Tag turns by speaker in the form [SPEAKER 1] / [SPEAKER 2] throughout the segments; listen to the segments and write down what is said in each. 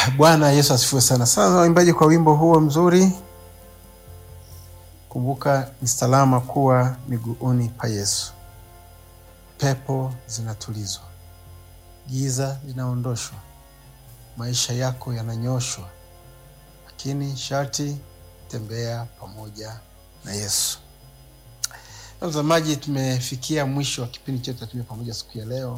[SPEAKER 1] Bwana Yesu asifiwe sana. Sasa waimbaji, kwa wimbo huo mzuri, kumbuka ni salama kuwa miguuni pa Yesu. Pepo zinatulizwa, giza linaondoshwa, maisha yako yananyoshwa, lakini sharti tembea pamoja na Yesu. Mtazamaji, tumefikia mwisho wa kipindi chetu cha Tembea Pamoja siku ya leo,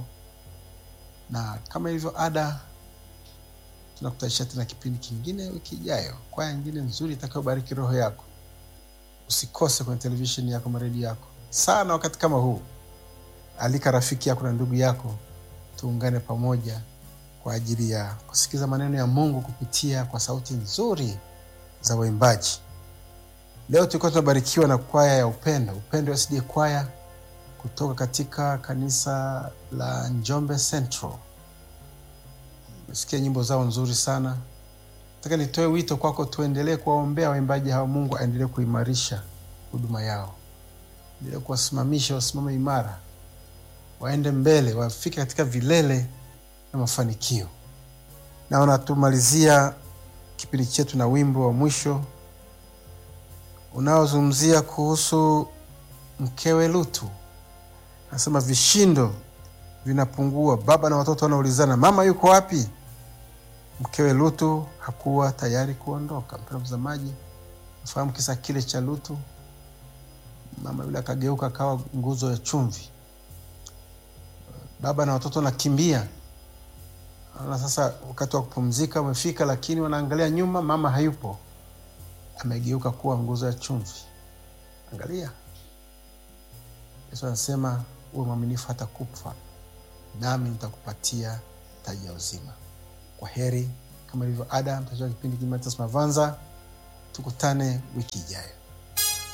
[SPEAKER 1] na kama ilivyo ada tunakutanisha tena kipindi kingine wiki ijayo, kwaya nyingine nzuri itakayobariki roho yako. Usikose kwenye televisheni yako, maredio yako sana. Wakati kama huu, alika rafiki yako na ndugu yako, tuungane pamoja kwa ajili ya kusikiza maneno ya Mungu kupitia kwa sauti nzuri za waimbaji. Leo tulikuwa tunabarikiwa na kwaya ya Upendo, Upendo SD kwaya kutoka katika kanisa la Njombe Central. Umesikia nyimbo zao nzuri sana. Nataka nitoe wito kwako, tuendelee kuwaombea waimbaji hawa. Mungu aendelee kuimarisha huduma yao, endelee kuwasimamisha, wasimame imara, waende mbele, wafike katika vilele na mafanikio. Naona tumalizia kipindi chetu na wimbo wa mwisho unaozungumzia kuhusu mkewe Lutu. Anasema vishindo vinapungua, baba na watoto wanaulizana, mama yuko wapi? Mkewe Lutu hakuwa tayari kuondoka. Mpendwa mtazamaji, nafahamu kisa kile cha Lutu. Mama yule akageuka akawa nguzo ya chumvi, baba na watoto wanakimbia. Na sasa wakati wa kupumzika umefika, lakini wanaangalia nyuma, mama hayupo, amegeuka kuwa nguzo ya chumvi. Angalia, Yesu anasema uwe mwaminifu hata kufa, nami nitakupatia taji ya uzima. Kwa heri, kama ilivyo ada, mtajua kipindi Kimatas Mavanza. Tukutane wiki ijayo.